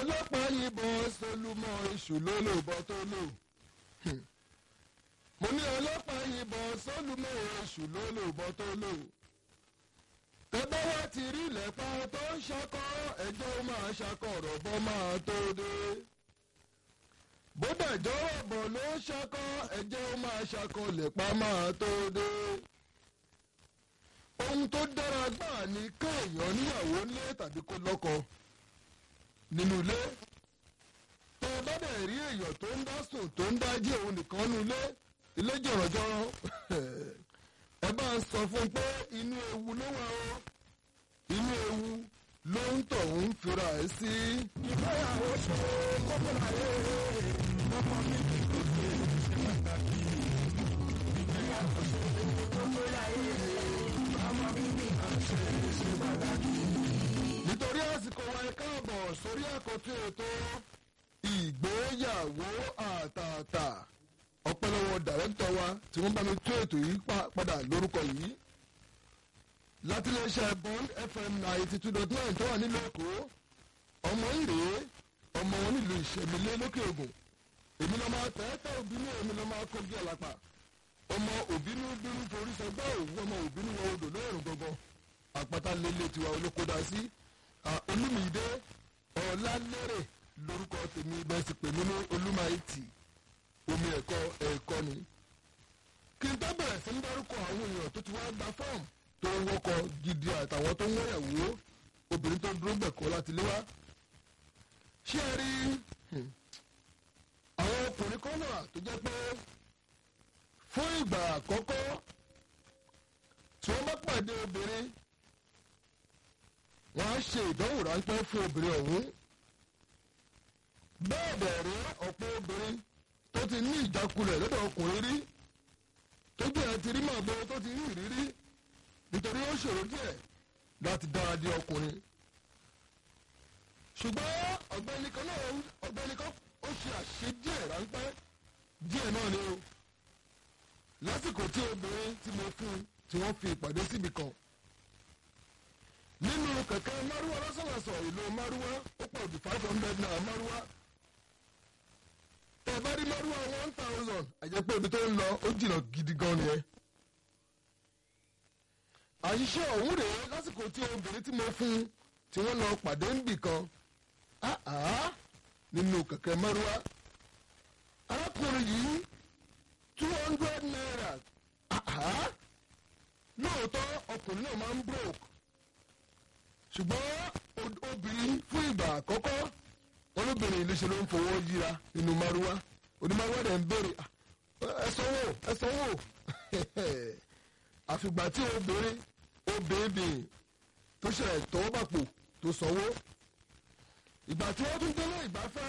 ọlọ́pàá yìnbọn solúmọ́ iṣu ló lò bọ́ tó lò. mo ní ọlọ́pàá yìnbọn solúmọ́ iṣu ló lò bọ́ tó lò. tẹ́gbẹ́ wá ti rí ilẹ̀pá tó ń ṣakọ́ ẹjọ́ máa ṣakọ̀rọ̀ bọ́ máa tó dé. bódà jọ̀wọ́ bọ̀ ló ń ṣakọ́ ẹjọ́ máa ṣakọ̀ lẹ̀pá máa tó dé. ohun tó dára gbáà ni kéèyàn níyàwó nílé tàbí kó lọ́kọ nínú ilé tó o bá dẹ̀ rí èèyàn tó ń dá sùn tó ń dá jí òun nìkan nínú ilé ilé jọ̀rọ̀jọ̀rọ̀ ẹ bá ń sọ fún un pé inú ewu ló wà ó inú ewu ló ń tọ̀ ń fira ẹ̀ sí. ìgbéyàwó ṣe kókó láyé ọmọ mi kì í ṣe ṣe pàtàkì. ìgbéyàwó ṣe kókó láyé ọmọ mi kì í ṣe ṣe pàtàkì. nítorí àsìkò wa ẹ káàbọ̀ sórí àkọ́tún ètò ìgbéyàwó àtàtà ọpẹ́lọ́wọ́ dàrẹ́tọ̀ wa tí wọ́n bá mi tó ètò yìí pa- padà lórúkọ yìí láti iléeṣẹ́ bond fm ninety two dot nine tó wà nílùú èkó ọmọ ìrèé ọmọ wọn nílùú ìṣẹ̀mílé lókè ògùn èmi lọ́ máa tẹ́tẹ́ òbínú èmi lọ́ máa kógi ọ̀làpà ọmọ òbínú bínú forí sọgbà òwú ọmọ òbínú wọ odò lóòrùn gangan àpáta lélẹ̀ tiwa olókódà sí olúmídé ọ̀làlérè lórúkọ tèmi bẹ́ẹ̀ sì pè mí ní olúmáìtì omi ẹ̀kọ́ ẹ̀kọ́ ni. kí n tó bẹ̀rẹ̀ sí ń dárúkọ àwọn èèyàn tó ti wá gba fọ́ọ̀mù tó ń wọ́kọ̀ gidi àtàwọn tó ń wọ́yàwó obìnrin tó dúró gbẹ̀kọ́ láti lé wá. ṣé ẹ rí hmm, àwọn ọkùnrin kan náà tó jẹ́ pé fún ìgbà àkọ́kọ́ tí wọ́n bá pàdé obìnrin wọ́n á ṣe ìdánwò ráńpẹ́ fún obìnrin ọ̀hún. bẹ́ẹ̀ bẹ̀rẹ̀ ọ̀pọ̀ obìnrin tó ti ní ìjákulẹ̀ lọ́dọ̀ ọkùnrin rí tójú ẹ̀ ti rí màbo tó ti rí ìrírí nítorí ó ṣòro díẹ̀ láti dára di ọkùnrin. ṣùgbọ́n ọ̀gbẹ́ni kan náà ọ̀gbẹ́ni kan ó ṣe àṣe díẹ̀ ráńpẹ́ díẹ̀ náà ni o lásìkò tí obìnrin tí mo fún un tí wọ́n fi ìpàdé síbi kan nínú kẹ̀kẹ́ márúwá lọ́sọ̀lọ́sọ̀ ìlú márúwá ó pọ̀ ju five hundred naira márúwá tẹ̀ bá rí márúwá one thousand àjẹpẹ́ ibi tó ń lọ ó jìnnà gidi gan nìyẹn. àṣìṣe ọ̀hún rèé lásìkò tí obìnrin tí mo fún un tí wọ́n lọ pàdé ń bì kan áá nínú kẹ̀kẹ́ márúwá arákùnrin yìí two hundred naira áá lóòótọ́ ọkùnrin náà máa ń broke ṣùgbọ́n o- obìnrin fún ìgbà àkọ́kọ́ olóbìnrin ìlú ṣe ló ń fowó yíra nínú márúwá onímárúwá rẹ̀ ń béèrè "Ah, ẹ sanwó ẹ sanwó àfìgbà tí obìnrin obìnrin tó ṣe tọwọ́ bàpò tó sanwó ìgbà tí wọ́n tún délé ìgbafẹ́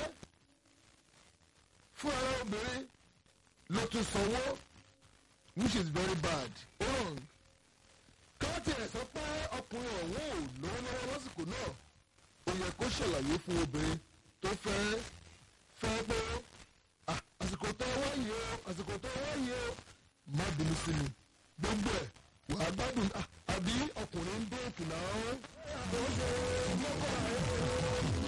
fún ara obìnrin ló tún sanwó which is very bad wrong káàtì ẹ̀ sọ pé ọkùnrin ọ̀hún ò lówó lọ́wọ́ lásìkò náà ó yẹ kó ṣàlàyé fún obìnrin tó fẹ́ fẹ́ pé "Ah, àsìkò tó wáyé o àsìkò tó wáyé o má bínú sí mi gbogbo ẹ̀ wàá gbádùn ah, àbí ọkùnrin ń dé òkè náà. ó ṣe kókó láyé